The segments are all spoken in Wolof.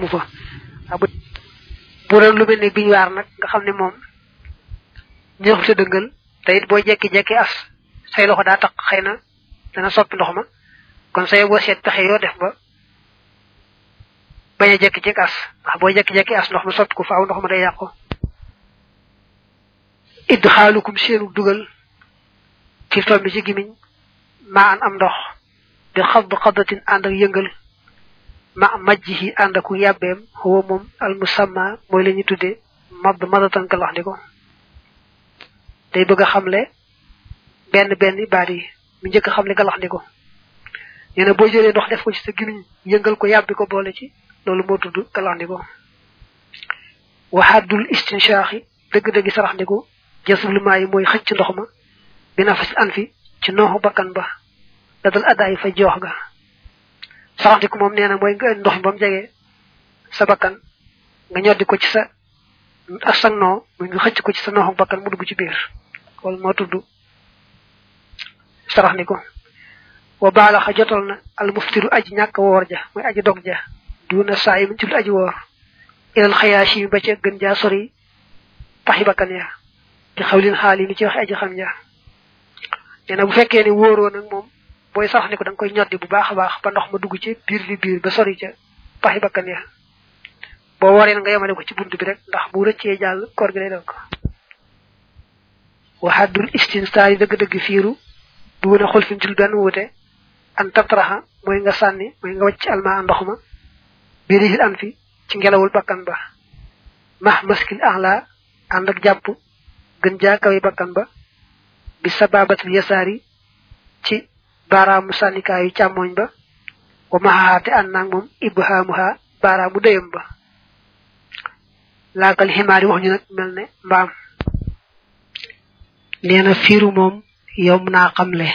amu fa bu bu doon lu mel ne biñ waar nag nga xam ne moom ñëexul sa dëngal te it boo jekki-jekki as say loxo daa taq xëy na dana soppi ndox ma kon say boo seet pexe yoo def ba bañ a jekki-jekki as ndax boo jekki-jekki as ndox ma soppi ko faaw ndox ma day yàqu idd xaalukum seenu dugal ci tombi ci gimiñ maa an am ndox bi xadd xaddatin ànd ak yëngal ma majjihi ànd aku yàbbeem huwa moom al musamma mooy la ñu tudde madd madatan ka wax di ko day bëgg a xamle benn benn baat yi mu njëkk a xamle galax ndi ko nee na boo jëlee ndox def ko ci sa gimiñ yëngal ko yàbbi ko boole ci loolu moo tudd galax ndi ko waxaadul istinshaaxi dëgg-dëggi sarax ndi ko jasulumaa yi mooy xëcc ndox ma bi nafas an fi ci nooxu bakkan ba da dal addaay fa joox ga sarax ndi ko moom nee na mooy nga ndox mi ba mu jege sa bakkan nga ñoddi ko ci sa ak sa noo muy nga xëcc ko ci sa nooxu bakkan mu dugg ci biir loolu moo tudd sarax ndi ko wa baalaxa jotal na al muftiru aji ñàkk woor ja mooy aji dog ja duna saa yi ci lu aji woor ilal xayaashi mi ba ca gën jaa sori paxi bakkan ya ci xawlin xaal yi ni ci wax aji xam ja nee na bu fekkee ne wóoroo nag moom booy sarax ni ko da nga koy ñoddi bu baax a baax ba ndox ma dugg ci biir di biir ba sori ca paxi bakkan ya boo waree nga yemale ko ci bunt bi rek ndax bu rëccee jàll koor gi lay dog waxaddul istinsaar yi dëgg-dëgg fiiru du wën a xol fi ci benn wuute an tatraxa mooy nga sànni mooy nga wàcc alma ndox ma birihil an fi ci ngelawul bakkan ba max maskil ahla ànd ak jàpp gën jaa kawe bakkan ba bi sababatul yasaari ci baaraamu sànnikaayu càmmooñ ba wa maxaxaate ànd naag moom ibhaamuha baaraamu dëyam ba laakal ximaar yi wax ñu nag mel ne mbaam nee na fiiru moom yomb naa xamle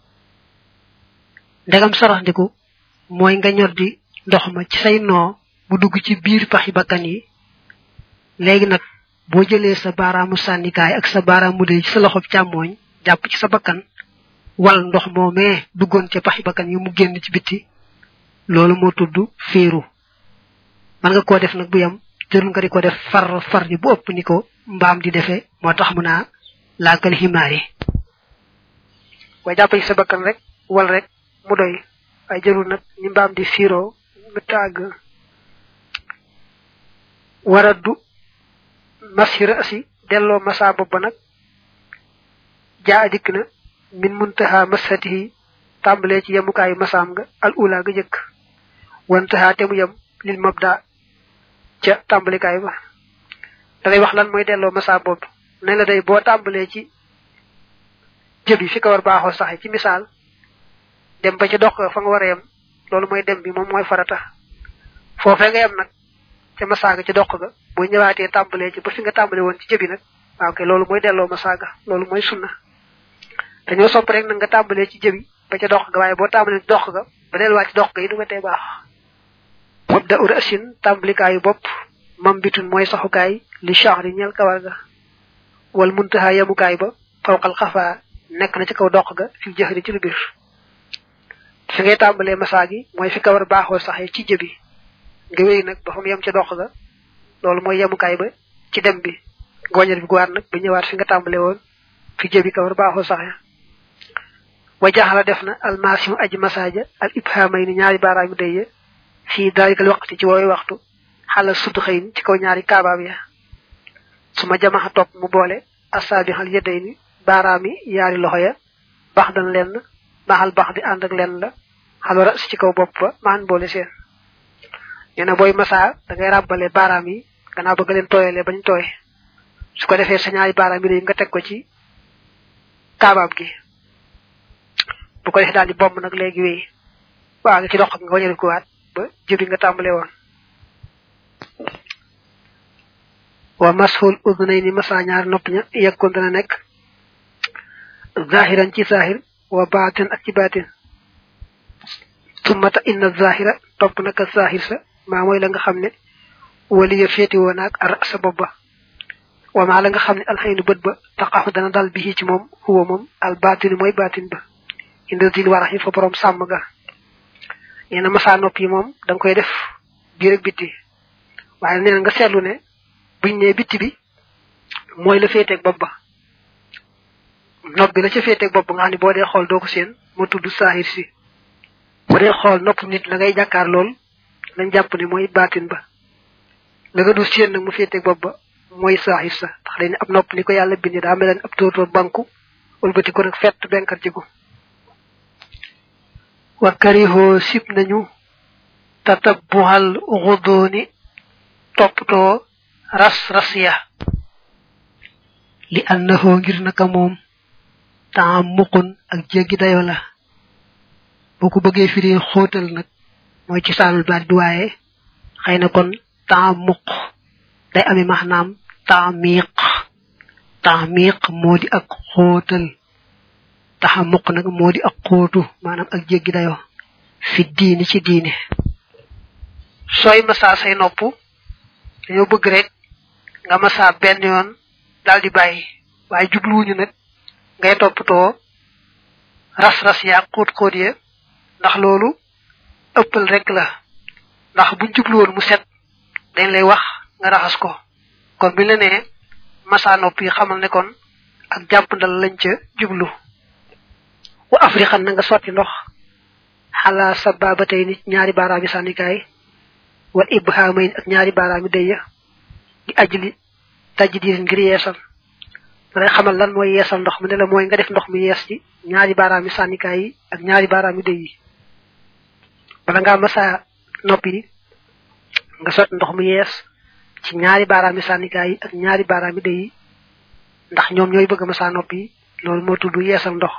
ndegam saraxndiku mooy nga ñor di ndox ma ci say noo mu dugg ci biir paxi bakkan yi léegi nag boo jëlee sa baaraamu sànnikaay ak sa baaraamu dee ci sa loxob càmmooñ jàpp ci sa bakkan wal ndox moomee duggoon ca paxi bakkan yi mu génn ci bitti loolu moo tudd féeru man nga koo def nag bu yam jërul nga di ko def far far ji bu ëpp ni ko mbaam di defee moo tax mu naa laakal ximaar yi waaye jàpp ci sa bakkan rek wal rek mu doy waaye jërul nag ni mbaam di fiiroo mu tàgg waraddu masira asi delloo masa bopp ba nag jaa dikk na min muntaha masatihi tàmbalee ci yemukaayu masaam nga al ula ga jëkk wantaha te mu yem lil mabda ca tàmbalikaay ba dalay wax lan mooy delloo masa bopp ne la day boo tàmbalee ci jëbi fi ko war baaxoo saxe ci misaal dem ba ca dox fa nga war a yem loolu mooy dem bi moom mooy farata foofee nga yem nag ca masaaga ca dox ga boo ñëwaatee tàmbalee ci ba fi nga tàmbale woon ci jëbi nag waaw kay loolu mooy delloo masaaga loolu mooy sunna dañoo sopp rek nag nga tàmbalee ci jëbi ba ca dox ga waaye boo tàmbalee ci dox ga ba delluwaat ci dox ga yi du ko tee baax wabda ur asin tàmbalikaayu bopp mam bitun mooy saxukaay li chahri ñel kawar ga wal muntaha yemukaay ba fawqal xafaa nekk na ci kaw dox ga fi jëxri ci lu biir fi ngay tàmbalee masaa gi mooy fi kawar baaxoo saxee ci jëbi nga wéy nag ba fa mu yem ca dox ga loolu mooy yemukaay ba ci dem bi gooñal bi guwaat nag ba ñëwaat fi nga tàmbale woon fi jëbi kawar baaxoo saxee wa jaxala def na almasimu aji masaaja al ibhamay ni ñaari baaraamu dëye fii dalikal waqti ci woowu waxtu xala sudd xëy ci kaw ñaari kaabaab ya su ma jamaxa topp mu boole asaabi xal yedday ni baaraami yaari loxo ya bax dan lenn maxal bax di ànd ak lenn la xalwara si ci kaw bopp ba maan boole seen nee na booy masaa da ngay ràbbale baaraam yi gannaaw bëgg leen tooyalee bañ tooy su ko defee sa ñaari baaraam yi nga teg ko ci kaabaab gi bu ko defee daal di bomb nag léegi wéy waa nga ci dox nga wañal ko waat ba jëbi nga tàmbale woon wa mashul udnayni masa ñaar nopp ña yekkoon dana nekk zahiran ci zahir wa baatin ak ci baatin sumata inna zahira topp naka zahir sa maa mooy la nga xam ne waliya féeti woon ak ar sa bopp ba wa maa la nga xam ne alxaynu bët ba taqaxu dana dal bi ci moom huwa moom al baatinu mooy baatin ba inda dil warax yi fa borom sàmm ga nee na masa nopp yi moom da nga koy def biir ak bitti waaye nee nga seetlu ne buñ ne bitti bi mooy la féeteeg bopp ba nopp bi la ca féeteeg bopp nga xam ne boo dee xool doo ko seen moo tudd saahir si bu dee xool nopp nit la ngay jàkkaar lool lañ jàpp ne mooy baatin ba la nga du seen nag mu féeteeg bopp ba mooy saahir sa ndax dañ ne ab nopp ni ko yàlla bindi daa mel ab tóotóor banku wëlbati ko nag fett benkar ci ko wa karihoo sib nañu tatabbuhal xudooni toppatoo ras ras ya li annahoo ngir naka moom temps muqun ak jéggi dayo la boo ko bëggee firi xóotal nag mooy ci saanul baat bi waaye xëy na kon temps muq day ami maanaam temps miiq temps miiq moo di ak xóotal taxa muq nag moo di ak xóotu maanaam ak jéggi dayo fi diini ci diine sooy masaa say nopp dañoo bëgg rek nga masaa benn yoon daal di bàyyi waaye jubluwuñu nag ngay toppatoo ras-ras yaa xóot xóot ya ndax loolu ëppal rek la ndax buñ jubluwoon mu set dañ lay wax nga raxas ko kon bi la nee masaa nopp yi xamal ne kon ak jàppandal lañ ca jublu wa afrixan na nga sotti ndox xalaa sababa tey nit ñaari baaraami sànnikaay wal ibhamayn ak ñaari baaraami dëya di ajli tajdir ngir yeesal ma lay xamal lan mooy yeesal ndox mu ne la mooy nga def ndox mi yees ci ñaari baaraami sànnikaay yi ak ñaari baaraami dëy yi bala ngaa masa noppi yi nga sotti ndox mu yees ci ñaari baaraami sànnikaay yi ak ñaari baaraami dëy yi ndax ñoom ñooy bëgg masa noppi loolu moo tudd yeesal ndox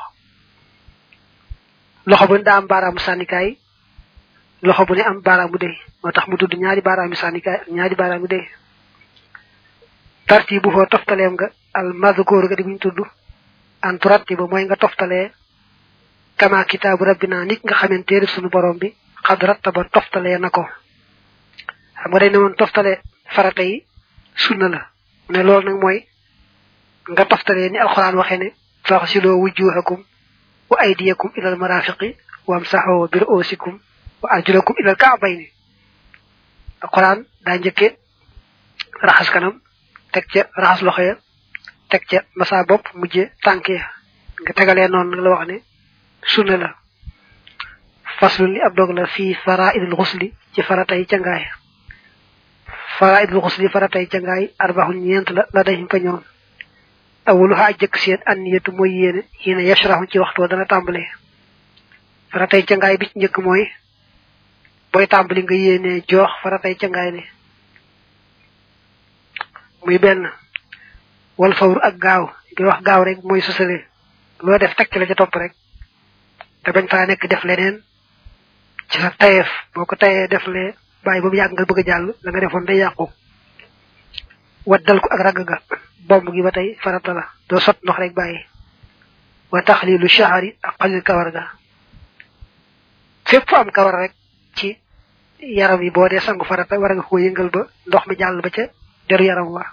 loxo bu ne daa am baaraamu sànnikaay loxo bu ne am baaraamu dëy moo tax mu tudd ñaari baaraami sànnikaay ak ñaari baaraami dëy tarti bu foo toftaleem nga al mazkur ga di buñ tudd an turatti ba mooy nga toftalee kama kitaabu rabbina nit nga xamante téerib sunu borom bi xad rattaba toftalee na ko xam nga day ne woon toftale farata yi sunna la mu ne loolu nag mooy nga toftalee ni alxuraan waxee ne faxsiloo wujuhakum wa aydiyakum ilal marafiqi wamsaxoo bi ru'usikum wa arjulakum ilal ka'bayni alxuraan daa njëkke raxas kanam teg ca raxas loxo ya teg ca masa bopp mujje tànk ya nga tegalee noonu nag la wax ne sunna la faslu li ab dog la fii faraidul xusli ci faratay cangaay faraidul xusli faratay cangaay arbaxun ñeent la la dañ fa ñoom awuluha aj jëkk seen anniyatu mooy yéene yéene yashraxu ci waxtu dana tàmbalee faratay cangaay bi ci njëkk mooy booy tàmbali nga yéene joox faratay cangaay ne muy benn wal fawru ak gaaw di wax gaaw rek mooy sosale loo def tekk la ca topp rek te bañ faa nekk def leneen ci sa tayeef boo ko tayee def lee bàyyi ba mu yàgg nga bëgg a jàll la nga defoon day yàqu waddal ko ak ragg ga bomb gi ba tey farata la doo sot ndox rek bàyyi wa taxlilu shahari ak xalil kawar ga fépp fu am kawar rek ci yaram yi boo dee sangu farata war nga ko yëngal ba ndox mi jàll ba ca deru yaram wa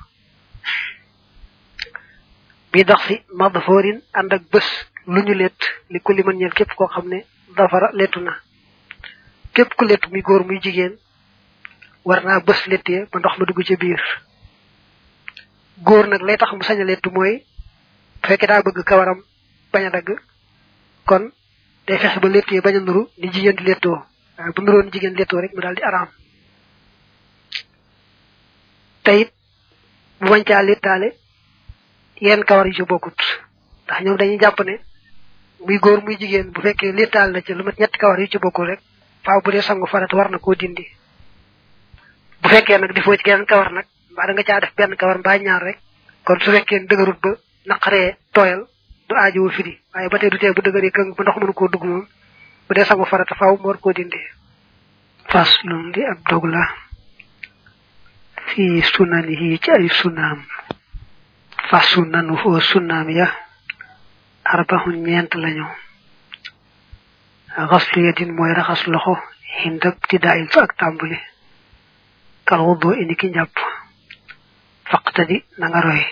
bi dox si madfoorin ànd ak bés lu ñu lett li ku li mën ñeel képp koo xam ne dafara lettu na képp ku lettu muy góor muy jigéen war naa bés lettee ba ndox ma dugg ca biir góor nag lay tax mu sañ a lettu mooy bu fekkee daa bëgg kawaram bañ a dagg kon day fexe ba lettee bañ a nuru ni jigéen di lettoo waaye bu nuroon jigéen lettoo rek mu daal di araam tayit bu bañ caa lettaale yenn kawar yu ci bokkut ndax ñoom dañuy jàpp ne muy góor muy jigéen bu fekkee lettaal na ci lu mat ñetti kawar yu ci bokkul rek faaw bu dee sangu farat war na koo dindi bu fekkee nag di foo ci geneen kawar nag mbaa da nga caa def benn kawar mbaa ñaar rek kon su fekkee dëgërut ba naqaree tooyal du aajowu firi waaye ba tey du tee bu dëgëree këng ba ndox mënu koo dugg moom bu dee sangu farata faaw mu war koo dindi fas lum di ab dog la fii sunanihi ci ay sunaam fa sunnanu foo sunnaam ya arbaxun ñeent lañu xaslu yadin mooy raxas loxo xindab ti daayil fa ak tàmbuli kal wuddoo indi ki njàpp faqtadi na nga roy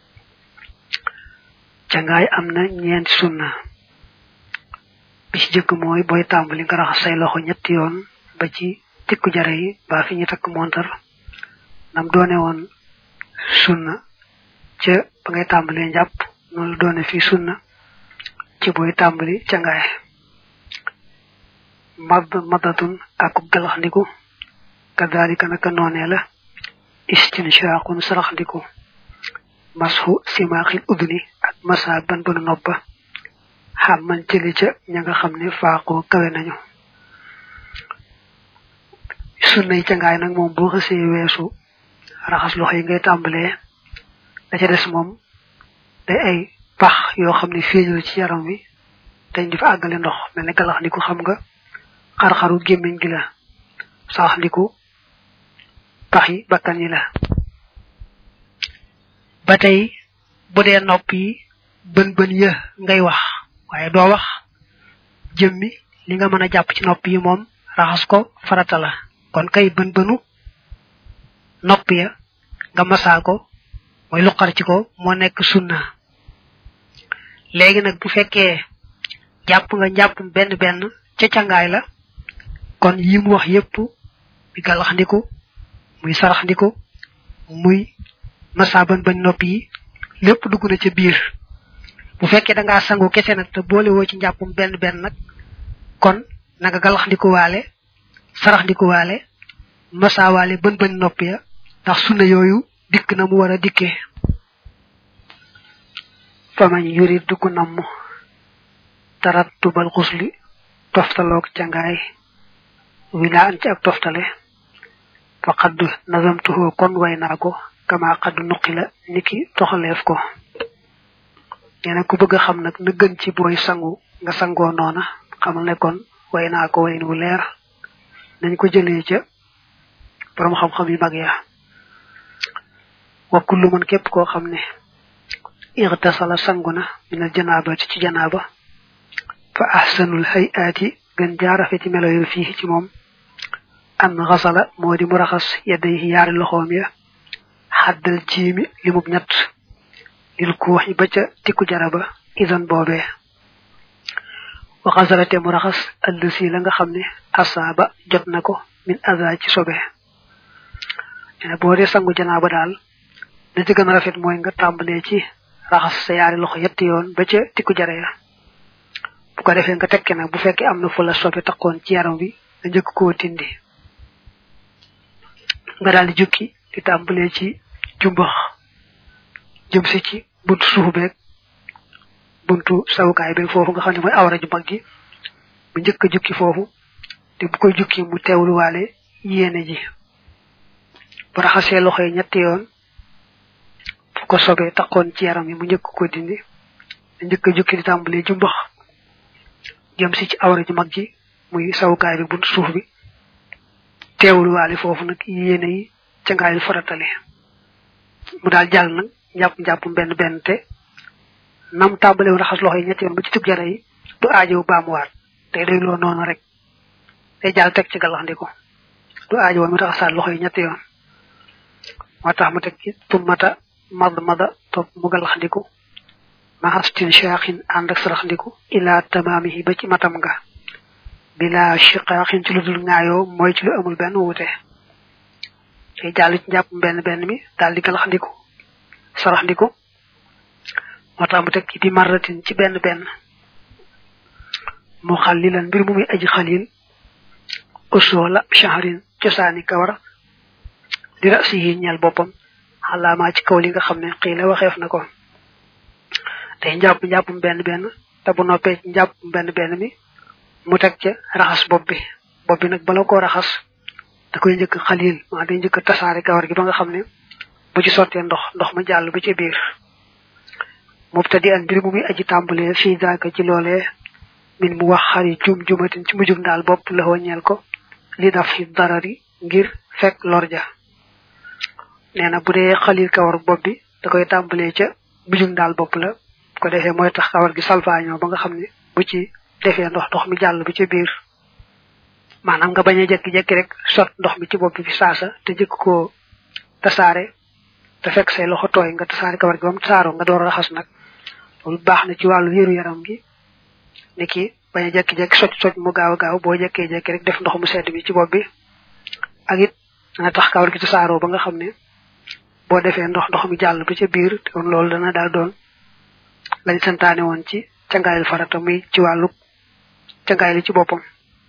cangaay am na ñeenti sunna bi ci jëkk mooy booy tàmbali nga raxas say loxo ñetti yoon ba ci tikku jare yi ba fi ñu takk montar nam doone woon sunna ca ba ngay tàmbalee njàpp noonu la doone fii sunna ci booy tàmbali ca ngaay mad madatun akub galaxndiku kadalika naka noonee la istinshaqun saraxndiku masxu simaaxil udni ak masa ban banu noppa xam man jëli ca ña nga xam ne faaqoo kawe nañu sunna yi ca ngaay nag moom boo xësee weesu raxas loxo yi ngay tàmbalee da ca des moom day ay pax yoo xam ne feeñul ci yaram wi dañ di fa àggale ndox mel ne galax ndiku xam nga xar-xaru gémmiñ gi la sax ndiku pax yi bakkan yi la ba tey bu dee nopp yi bën bën ya ngay wax waaye doo wax jëmmi li nga mën a jàpp ci nopp yi moom raxas ko farata la kon kay bën bënu nopp ya nga masaa ko mooy luqar ci ko moo nekk sunna léegi nag bu fekkee jàpp nga njàpp benn benn ca cangaay la kon yi mu wax yépp muy gàllax ndiku muy sarax ndiku muy masa ban bañ nopp yi lépp dugg na ca biir bu fekkee da ngaa sangu kese nag te boole woo ci njàppum benn benn nag kon na nga gàllax ndiku waale sarax ndiku waale masa waale bën bañ nopp ya ndax sunna yooyu dikk na mu war a dikkee famañ yuri dugg namm tarattubal xusli toftaloog cangaay wila an ci ak toftale fa xadd nazamtuhu kon way naa ko kama xadd nuqi la niki toxaleef ko neena ku bëgg xam nag na gën ci booy sangu nga sangoo noona xamal ne kon way naa ko wayin wu leer nañ ko jëlee ca borom xam-xam yu mag ya wa kullu man képp koo xam ne irtasala sanguna min al janabati ci janaba fa ahsanul hayati gën jaarafe ci melo yu fii ci moom an xasala moo di mu raxas yadayhi yaari loxoom ya xaddal jiimi limub ñett lil kuuxi ba ca tikku jaraba idan boobee wa xasalate mu raxas allësi la nga xam ne asaaba jot na ko min aza ci sobe ene boo dee sangu janaaba daal da ci gën a rafet mooy nga tàmbalee ci raxas sa yaari loxo yetti yoon ba ca tikku jare ya bu ko defee nga tekke nag bu fekkee am na fu la sobe takkoon ci yaram bi nga njëkk koo tindi nga daal di jukki di tàmbalee ci jumbax jëm si ci buntu suuf beeg buntu sawukaay beeg foofu nga xam ne mooy awra ju mag gi mu njëkk a jukki foofu te bu koy jukki mu teewluwaale yéene ji bu raxasee loxo yi ñetti yoon fu ko sobee takkoon ci yaram yi mu njëkk ko dindi njëkk a jukki di tàmbalee jumbax jëm si ci awra ju mag ji muy sawukaay bi buntu suuf bi teewluwaale foofu nag yéene yi ca ngaayul faratale mu daal jàll nag njàpp njàpp benn benn te nam tàmbale woon raxas loxo yi ñetti yoon ba ci tub jara yi du aajow baamuwaat tey day loo noonu rek day jàll teg ci gàllaxndiku du aajo woon mu raxasaat loxo yi ñetti yoon moo tax mu teg ci tummata mad mada topp mu gàllaxndiku maxastin shaaxin ànd ak saraxndiku ila tamaamihi ba ci matam nga bila shiqaaxin ci lu dul ŋaayoo mooy ci lu amul benn wuute day jàll ci njàpp benn benn mi daal di galaxndiku saraxndiku moo tax mu teg ci di marratin ci benn benn mu xalilan mbir mu muy aji xalil usoola shahrin cosaani kawar di rasi yi ñeel boppam xalaamaa ci kaw li nga xam ne xii la waxeef na ko day njàpp njàppum benn benn te bu noppee ci njàppum benn benn mi mu teg ca raxas bopp bi bopp bi nag bala koo raxas da koy njëkk xalil maa day njëkk tasaare kawar gi ba nga xam ne bu ci sottee ndox ndox ma jàll ba ci biir mubtadi an mbir mu muy aji tàmbalee fii daaka ci loolee min mu wax xari jum jumatin ci mujjum daal bopp la ñeel ko li daf fi darari ngir fekk lorja nee na bu dee xalil kawar bopp bi da koy tàmbalee ca mujjum daal bopp la bu ko defee mooy tax kawar gi salfaañoo ba nga xam ne bu ci defee ndox ndox mi jàll ba ci biir maanaam nga bañ a jekki-jekki rek sot ndox mi ci bopp bi fi saasa te jëkk koo tasaare te fekk say loxo tooy nga tasaare kawar gi ba mu tasaaroo nga door a raxas nag loolu baax na ci wàllu wéeru yaram gi ni ki bañ a jekki-jekki soj soj mu gaaw a gaaw boo jekkee jekki rek def ndox mu sedd bi ci bopp bi ak it dana tax kawar gi tasaaroo ba nga xam ne boo defee ndox ndox mi jàll ba ca biir kon loolu dana daal doon lañ santaane woon ci cangaayal farata muy ci wàllu cangaay li ci boppam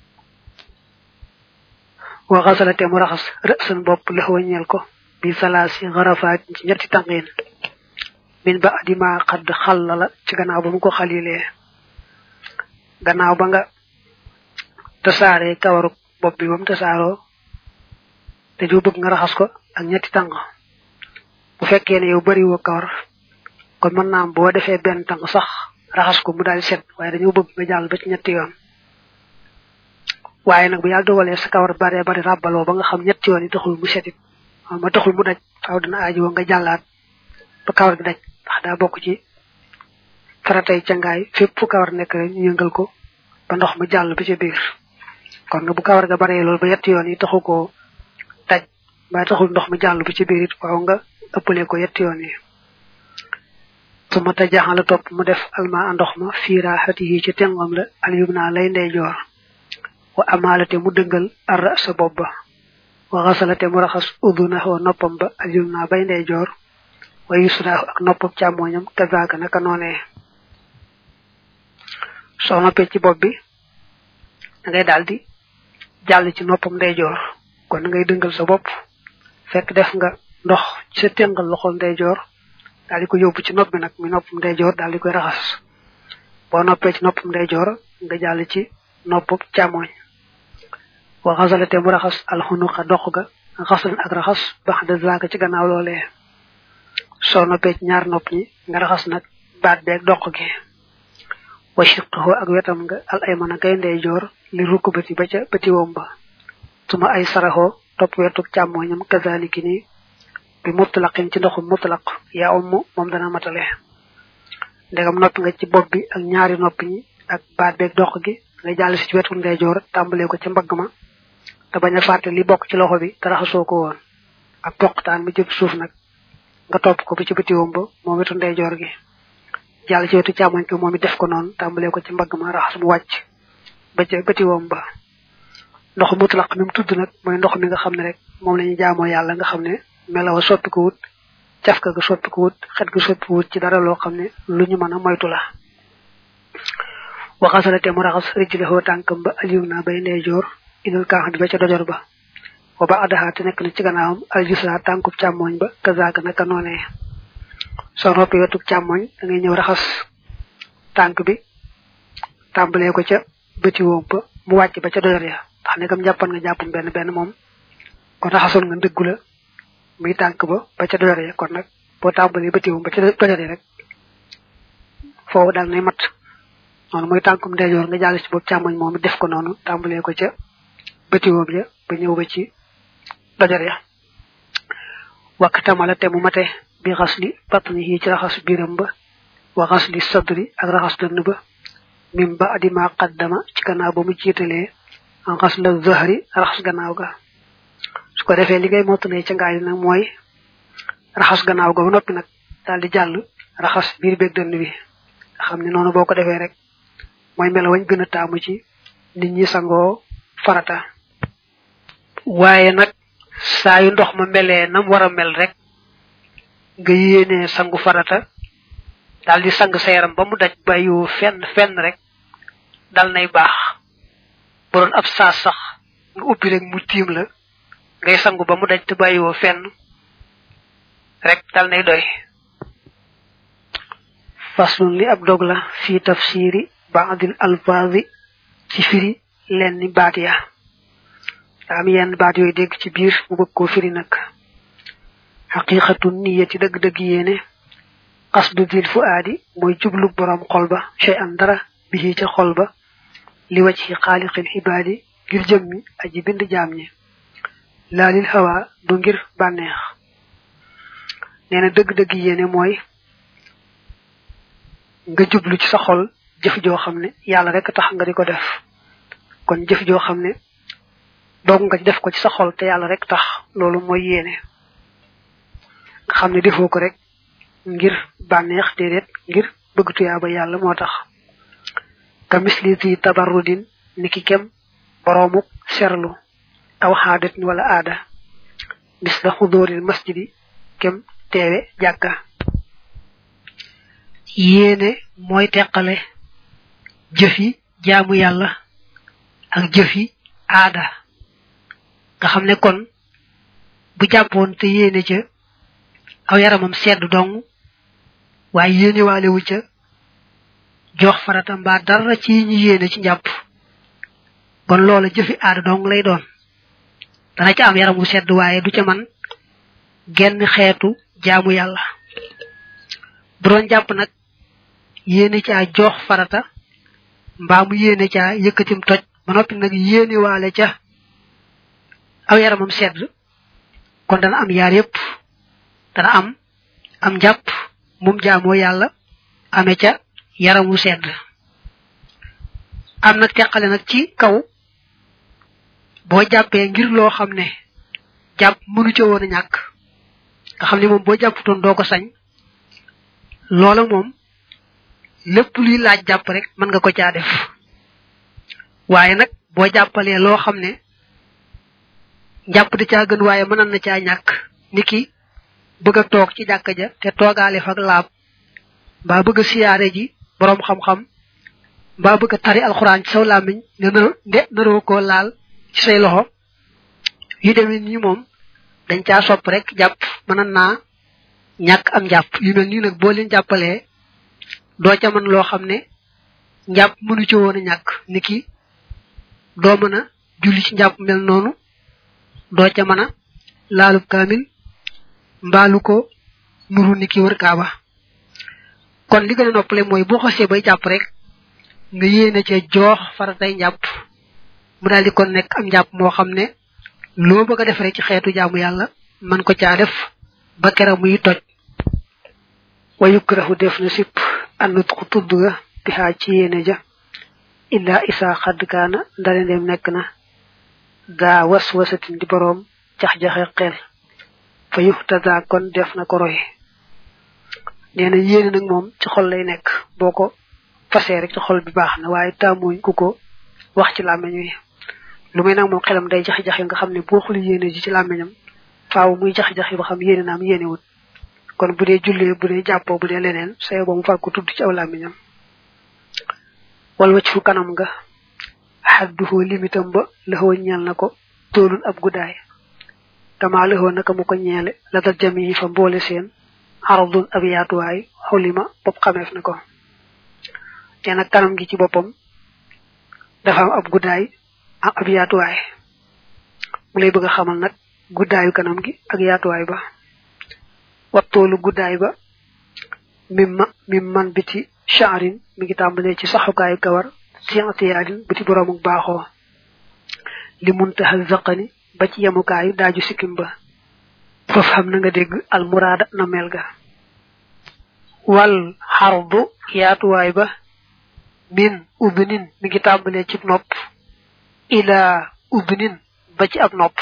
wa xasalate mu raxas rësan bopp lëxwa ñeel ko bi salaasi xarafaat ci ñetti tànqiin min ba adima xadd xalla la ci gannaaw ba mu ko xalilee gannaaw ba nga tasaaree kawaru bopp bi ba mu tasaaroo te ju bëgg nga raxas ko ak ñetti tànk bu fekkee ne yow bari woo kawar kon mën naa am boo defee benn tànk sax raxas ko mu daal set waaye dañoo bëgg nga jàll ba ci ñetti yoon waaye nag bu yàlla dogalee sa kawar bare bari ràbbaloo ba nga xam ñetti yoon yi taxul mu setit ma taxul mu daj faaw dina aaji woo nga jàllaat ba kawar gi daj ndax daa bokk ci faratay cangaay fépp fu kawar nekk rek ñu yëngal ko ba ndox mu jàll ba ca biir kon nga bu kawar ga baree loolu ba yetti yoon yi taxu koo daj ba taxul ndox mu jàll ba ca biir it waaw nga ëppale ko yetti yoon yi su ma tajaxan la topp mu def alma ndox ma fiira xati yi ci tengom la alyum naa lay ndeyjoor wa amalate mu dëngal arra sa bopp ba wa xasalate mu raxas uduna wa noppam ba alyum naa bay ndeyjoor wa yusraahu ak noppam càmmooñam kazaaka naka noonee soo noppee ci bopp bi da ngay daal di jàll ci noppam ndeyjoor kon da ngay dëngal sa bopp fekk def nga ndox ci sa tëngal loxol ndeyjoor daal di ko yóbbu ci nopp bi nag mi noppam ndeyjoor daal di koy raxas boo noppee ci noppam ndeyjoor nga jàll ci noppam càmmooñ wa xasalate mu raxas alxunuqa dox ga xasalan ak raxas bax de zaaka ci gannaaw loolee soo noppee ci ñaar nopp ñi nga raxas nag baat beeg doq gi wa shiqahu ak wetam nga al ay mën a kay ndeyjoor li rukkubati ba ca bëti wom ba suma ay saraxoo topp wetuk càmmooñam kazaliki ni bi mutlaqin ci ndoxum mutlaq yaa umm moom dana matale ndegam noppi nga ci bopp bi ak ñaari nopp ñi ak baat beeg doq gi nga jàll si ci wetu ndeyjoor tàmbalee ko ca mbagg ma te bañ a fàtte li bokk ci loxo bi te raxasoo ko woon ak poqtaan mi jëm suuf nag nga topp ko ba ci bëti wom ba moom wetu ndeyjoor gi jàll ci wetu càmmoñ ko moom it def ko noonu tàmbalee ko ci mbagg ma raxas mu wàcc ba ca bëti wom ba ndox mutlaq mi mu tudd nag mooy ndox mi nga xam ne rek moom la ñu jaamoo yàlla nga xam ne melawa soppi ko wut cafka ga soppi ko wut xet ga soppi ko wut ci dara loo xam ne lu ñu mën a moytu la waxasalate mu raxas rijlahoo tànkam ba alium naa bay ndeyjoor inul kaax bi ba ca dojor ba wa ba adaxaa te nekk na ci gannaawam aljusra tànkub càmmooñ ba kazaaka naka noonee soo noppi wetub càmmooñ da ngay ñëw raxas tànk bi tàmbalee ko ca bëti woom ba mu wàcc ba ca dojor ya ndax nekkam jàppan nga jàppam benn benn moom kon raxasoon nga ndëggu la muy tànk ba ba ca dojor ya kon nag boo tàmbalee bëti woom ba ca dojor ya rek foofu daal nay mat noonu mooy tànkum ndeyjoor nga jàll ci boobu càmmoñ moom it def ko noonu tàmbalee ko ca bëti woom ya ba ñëw ba ci dojor ya wakk tamala te mu mate bi xas li batni yi ci raxas biiram ba wa xas li sadri ak raxas dënn ba mim ba adima qaddama ci gannaaw ba mu jiitalee en xas la zahri raxas gannaaw ga su ko defee li ngay mottalee ca ngaay nag mooy raxas gannaaw ga ba noppi nag daal di jàll raxas biir beeg dënn bi nga xam ne noonu boo ko defee rek mooy melo wañ gën a taamu ci nit ñi sangoo farata waaye nag saa yu ndox ma melee nam war a mel rek nga yéenee sangu farata dal di sang sa yaram ba mu daj bàyyiwoo fenn fenn rek dal nay baax bu doon ab saas sax nga ubbi rek mu tiim la ngay sangu ba mu daj te bàyyiwoo fenn rek dal nay doy faslun li ab dog la fi tafsiri baadil alfazi ci firi lenn baat ya am yenn baat yooyu dégg ci biir mu bëgg koo firi nag xaqiqatu niyati dëgg-dëgg yéene qasdu dil fu aadi mooy jublu borom xol ba shay an dara bihi ca xol ba li waj ci xaaliqil xibaadi ngir jëmmi aji bind jaam ñi laalil hawa du ngir bànneex nee na dëgg-dëgg yéene mooy nga jublu ci sa xol jëf joo xam ne yàlla rek tax nga di ko def kon jëf joo xam ne doog nga def ko ci sa xol te yàlla rek tax loolu mooy yéene nga xam ne defoo ko rek ngir bànneex déedéet ngir bëgg tuyaaba yàlla moo tax ka misli di tabarrudin niki kem boroomuk serlu aw xaadatin wala aada mis la xudóoril masjidi kem teewe jàkka yéene mooy teqale jëfi jaamu yàlla ak jëfi aada nga xam ne kon bu jàppoon te yéene ca aw yaramam sedd dong waaye yéene waale wu ca jox farata mbaa dara ci ñi yéene ci njàpp kon loola jëfi aada dong lay doon dana ca am yaram wu sedd waaye du ca man genn xeetu jaamu yàlla bu doon jàpp nag yéene caa jox farata mbaa mu yéene caa yëkkatim toj ba noppi nag yéene waale ca aw yaramam sedd kon dana am yaar yépp dana am am njàpp mum jaamoo yàlla ame ca yaramu sedd am nag teqale nag ci kaw boo jàppee ngir loo xam ne jàpp mënu ca woon a ñàkk nga xam ne moom boo jàpputoon doo ko sañ loola moom lépp luy laaj jàpp rek mën nga ko caa def waaye nag boo jàppalee loo xam ne njàpp da caa gën waaye mënan na caa ñàkk niki bëgg a toog ci jàkka ja te toogaale fa ak laab mbaa bëgg a siyaare ji boroom xam-xam mbaa bëgg a tari alxuraan ci saw làmmiñ ne na nde naroo koo laal ci say loxo yu demee nii moom dañ caa sopp rek jàpp mënan naa ñàkk am jàpp yu mel nii nag boo leen jàppalee doo ca mën loo xam ne njàpp mënu ci woon a ñàkk niki doo mën a julli ci njàpp mel noonu doo ca mën a laalub kaamil mbaalu ko nuru niki wër kaaba kon li gën a noppale mooy boo xasee bay jàpp rek nga yéene ca joox faratay njàpp mu daal di kon nekk am njàpp moo xam ne loo bëgg a def rek ci xeetu jaamu yàlla man ko caa def ba kera muy toj wa yukrahu def na sipp annut ku tudd ga bihaa ci yéene ja illa isa xadd kaana ndale ndem nekk na daa was wasatin di boroom jax-jaxe xel fa yuxtada kon def na ko roy nee na yéene nag moom ci xol lay nekk boo ko fasee rek ci xol bi baax na waaye taamuñ ku ko wax ci làmmeñ wi lu may nag moom xelam day jax-jaxe nga xam ne boo xuli yéene ji ci làmmeñam faaw muy jax-jaxe ba xam yéene naam yéene wut kon bu dee jullee bu dee jàppoo bu dee leneen sayo ba mu far ko tudd ci aw làmmiñam wal wacc fu kanam nga xadduhoo limitam ba laxoo ñeel na ko toolun ab guddaay dama laxoo naka mu ko ñeele la dal jami fa mboole seen aradun ab yaatuwaay xulima bopp xameef na ko te nag kanam gi ci boppam dafa am ab guddaay am ab yaatuwaay mu lay bëgg a xamal nag guddaayu kanam gi ak yaatuwaay ba wattoolu guddaay ba mim ma mim man biti shaarin mi ngi tàmbalee ci saxukaayu kawar sientiyaadin biti boroomuk baaxoo li muntaha zaqani ba ci yemukaayu daaju sikkim ba foofu xam na nga dégg almuraada na mel ga wal xardu yaatuwaay ba min ubinin mi ngi tàmbalee ci nopp ila ubinin ba ci ab nopp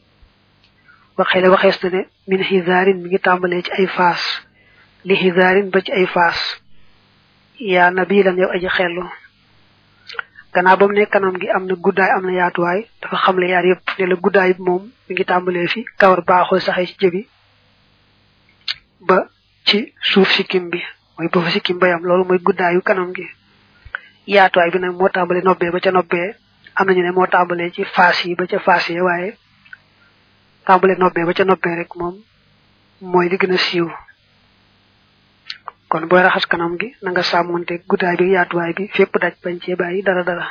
waxee la waxees na ne min xisaarin mi ngi tàmbalee ci ay faas li xisaarin ba ci ay faas yaa nabilan yow aji xellu gannaaw ba mu ne kanam gi am na guddaay am na yaatuwaay dafa xamle yaar yëpp ne la guddaay bi moom mi ngi tàmbalee fi kawar baaxoo saxee ci jëbi ba ci suuf sikkim bi mooy ba fa sikkim bayam loolu mooy guddaayu kanam gi yaatuwaay bi nag moo tàmbalee nobbee ba ca nobbee am nañu ne moo tàmbalee ci faas yi ba ca faas yi waaye tàmbalee nobbee ba ca nobbee rek moom mooy li gën a siiw kon booy raxas kanam gi na nga sàmmonte guddaay bi yaatuwaay bi fépp daj bañ cee bàyyi dara dara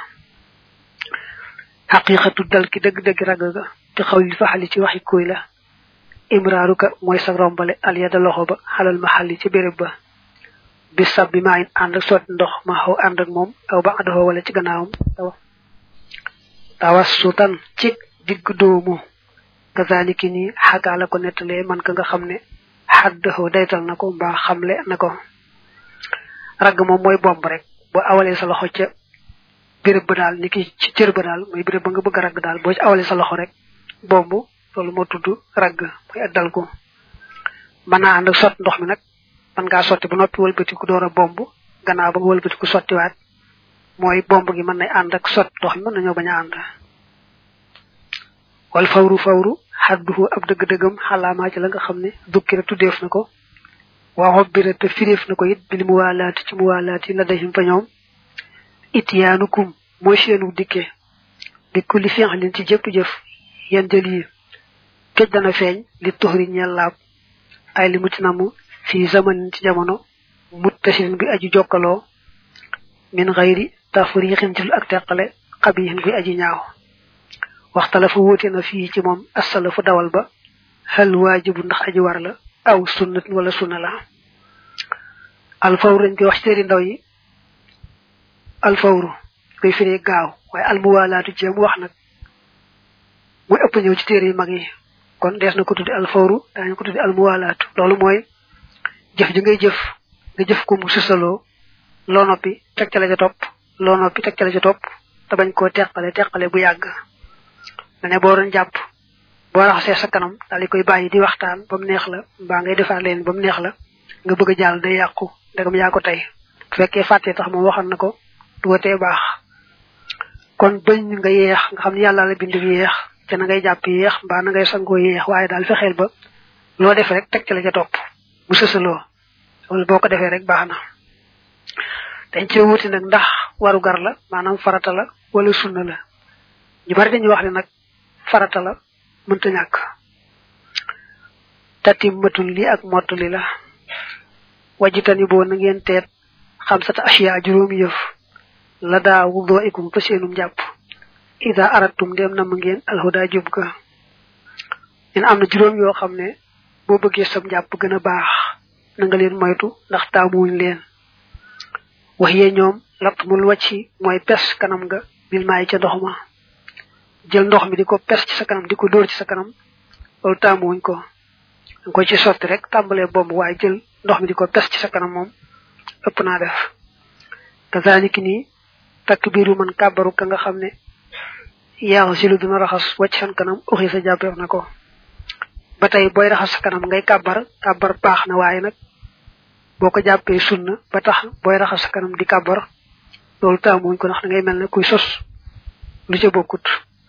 xaqiqatu dal ki dëgg-dëgg ragg ga te xaw li faxali ci waxi kuy la imraaruka mooy sa rombale alyada loxo ba xalal ma xalli ci béréb ba bis sab bi maa in ànd ak sotti ndox ma xaw ànd ak moom aw ba àddoxoo wala ci gannaawam tawas sutan ci digg doomu kazaliki ni xagaa la ko nettalee man ka nga xam ne xaddaxoo daytal na ko mbaa xamle na ko ragg moom mooy bomb rek boo awalee sa loxo ca béréb ba daal ni ki ci cër ba daal mooy béréb ba nga bëgg a ragg daal boo ci awalee sa loxo rek bomb loolu moo tudd ragg mooy ak dal ko mën naa ànd ak sotti ndox mi nag mën ngaa sotti ba noppi wëlbatiku door a bomb gannaaw ba nga wëlbatiku sottiwaat mooy bomb gi mën nay ànd ak sotti ndox mi mën nañoo bañ a ànd wal fawru fawru xadduhu ab dëgg-dëggam xalaamaa ci la nga xam ne dukkira tuddeef na ko waa xobbira te firéef na ko it bil muwaalaati ci muwaalaati la dayhim fa ñoom ityaanukum mooy seenu dikke bi kulli fi'lin ci jëpp jëf yan jël yi këj dana feeñ li tuxri ñeel laab ay li mu ci namu fi zamanin ci jamono muttasirin bi aju jokkaloo min xayri tafriixin ci lu ak teqale xabihin guy aji ñaaw waxtala fa wóote na fii ci moom asalafu dawal ba xel waajibu ndax aji war la aw sunnat wala sunna la alfawru dañ koy wax ci téeri ndaw yi alfawru koy firee gaaw waaye almuwaalaatu ci mu wax nag mooy ëpp ñëw ci téere yi mag yi kon dees na ko tuddi alfawru daañu ko tuddi almuwaalaatu loolu mooy jëf ji ngay jëf nga jëf ko mu susaloo loo noppi teg ca la ca topp loo noppi teg ca la ca topp te bañ koo teqale teqale bu yàgg ma ne boo doon jàpp boo raxasee sa kanam daal di koy bàyyi di waxtaan ba mu neex la mbaa ngay defaat leen ba mu neex la nga bëgg a jàll day yàqu ndegam yaa ko tey bu fekkee fàttee tax moom waxoon na ko du watee baax kon bañ nga yeex nga xam ne yàlla la bind yeex te na ngay jàpp yeex mbaa na ngay sangoo yeex waaye daal fexeel ba loo def rek teg ca la ca topp bu sësaloo loolu boo ko defee rek baax na dañ cee wuti nag ndax waru gar la maanaam farata la wala sunna la ñu bari dañuy wax ne nag farata la mënta ñàkk tatimmatul li ak mottali la wajitani boo na ngeen teet xam sata asiya juróomi yëf la daa wudoo ikum fa seenum jàpp ida aratum dem na ma ngeen alhuda jub ga ñen am na juróom yoo xam ne boo bëggee sam jàpp gën a baax na nga leen moytu ndax taamuwuñ leen wax yee ñoom lapp mul wàcci mooy pes kanam nga bil maay ca ndox ma jël ndox mi di ko pes ci sa kanam di ko dóor ci sa kanam loolu taamuwuñ ko danga ko ci sotti rek tàmbalee bomb waaye jël ndox mi di ko pes ci sa kanam moom ëpp naa def kazaliki nii takk biiru man kàbbaru ka nga xam ne yaaw silu dina raxas wàcc san kanam uxi sa jàppeef na ko ba tey booy raxas sa kanam ngay kàbbar kàbbar baax na waaye nag boo ko jàppee sunna ba tax booy raxas sa kanam di kàbbar loolu taamuñ ko ndax da ngay mel ne kuy sos lu ca bokkut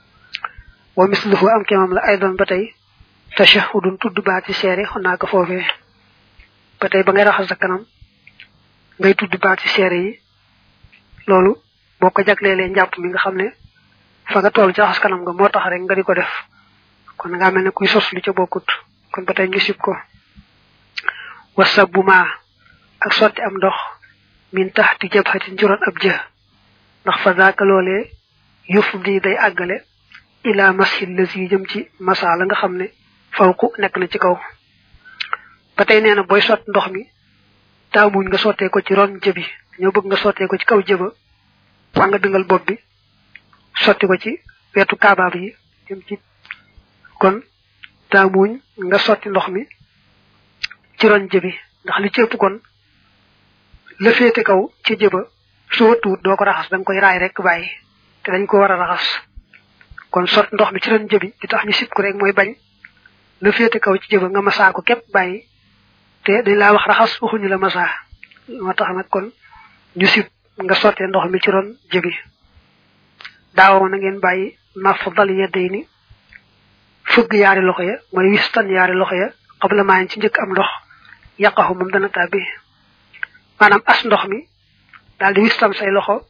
wa misluhu am kemam la ay doon ba tey tashahudun tudd baati seere xon naa ko foofee ba tey ba ngay raxas sa kanam ngay tudd baati seere yi loolu boo ko jagleelee njàpp mi nga xam ne fa nga toll ci raxas kanam nga moo tax rek nga di ko def kon nga mel ne kuy sos lu ca bokkut kon ba tey ñu sib ko wasabbu ma ak sotti am ndox min taxti jabhatin juróon ab jë ndax fa zaaka loolee yëf di day àggale ila masil la si jëm ci masa la nga xam ne fawku nekk na ci kaw ba tey nee na booy sott ndox mi taamuñ nga sottee ko ci ron jëbi ñoo bëgg nga sottee ko ci kaw jëba waa nga dëngal bopp bi sotti ko ci wetu kaabaab yi jëm ci kon taamuñ nga sotti ndox mi ci ron jëbi ndax li ci ëpp kon la féete kaw ci jëba su wëttuwut doo ko raxas da nga koy raay rek bàyyi te dañ ko war a raxas kon sot ndox mi ci ron jëbi di tax ñu sib ko rek mooy bañ la féete kaw ci jëba nga masaa ko képp bàyyi te dañ laa wax raxas waxuñu la masaa moo tax nag kon ñu sib nga sottee ndox mi ci ron jëbi daawoo na ngeen bàyyi naf dal yedday ni fëgg yaari loxo ya mooy wistan yaari loxo ya xabla maayen ci njëkk am ndox yàqaxu moom dana tàbbi maanaam as ndox mi daal di wistam say loxo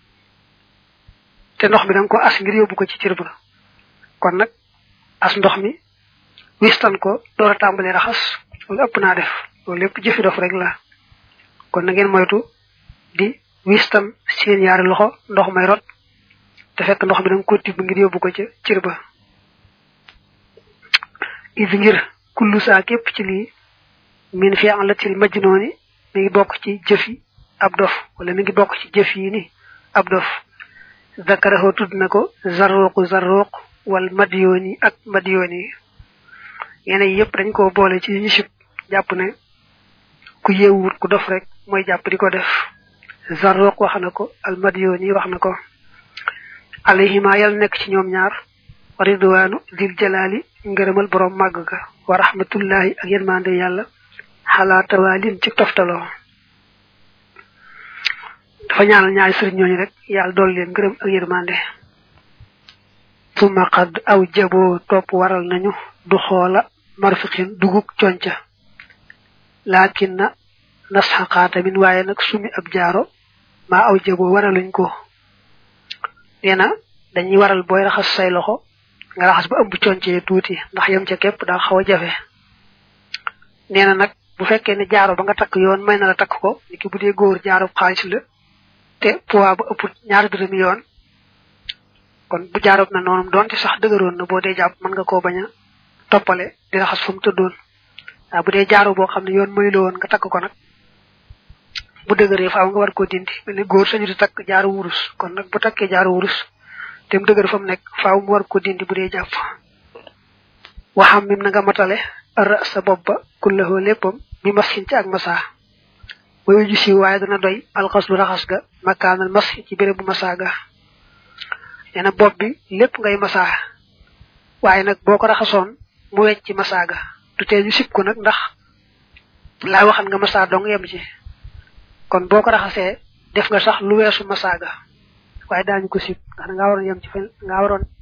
te ndox mi da nga ko as ngir yóbbu ko ci cër ba kon nag as ndox mi wistan ko door a tàmbalee raxas loolu ëpp naa def loolu lépp jëfi dof rek la kon na ngeen moytu di wistam seen yaari loxo ndox may rot te fekk ndox mi da nga ko tibb ngir yóbbu ko ca cër ba is ngir kullu saa képp ci lii min fi an la til majnooni mi ngi bokk ci jëf yi ab dof wala mi ngi bokk ci jëf yi ni ab dof zakaraho tudd na ko zarruqu zarruq wal madyooni ak madyooni yeneen yëpp dañ ko boole ci ñu sib jàpp ne ku yeewut ku dof rek mooy jàpp di ko def zarruq wax na ko al madyooni wax na ko alayhima yàlla nekk ci ñoom ñaar wa ridwaanu dil jalaali ngërëmal borom màgg ga wa rahmatullahi ak yërmande yàlla xalaa tawaalin ci toftaloo dafa ñaanal ñaari sëriñ ñooñu rek yàlla dool leen ngërëm ak yërmande suma qad aw jaboo topp waral nañu du xoola marfiqin duguk conca laakin na nas xaqaata min waaye nag sumi ab jaaro maa aw jaboo waraluñ ko nee na dañuy waral booy raxas say loxo nga raxas ba ëmb concee tuuti ndax yem ca képp daa xaw a jafe nee na nag bu fekkee ne jaaro ba nga takk yoon may na la takk ko niki bu dee góor jaaro xaalis la te poids ba ëpp ñaar dërëmi yoon kon bu jaaroob na noonu doonte sax dëgëroon na boo dee jàpp mën nga koo bañ a toppale di raxas fu mu tëddoon waaw bu dee jaaro boo xam ne yoon muy la woon nga takk ko nag bu dëgëree faaw nga war koo dindi mel ni góor sañu di takk jaaru wurus kon nag bu takkee jaaru wurus te mu dëgër fa mu nekk faaw mu war ko dindi bu dee jàpp waxam mim na nga matale ara sa bopp ba kullahoo léppam mi masxin ci ak masaa wayu ju si waaye dana doy alxas lu raxas ga makaanal mas ci béréb bu masaa ga nee na bopp bi lépp ngay masaa waaye nag boo ko raxasoon mu wecc ci masaa ga du tee ñu sib ko nag ndax laa waxan nga masaa dong yem ci kon boo ko raxasee def nga sax lu weesu masaa ga waaye daañu ko sib ndax da ngaa waroon yem ci fen ngaa waroon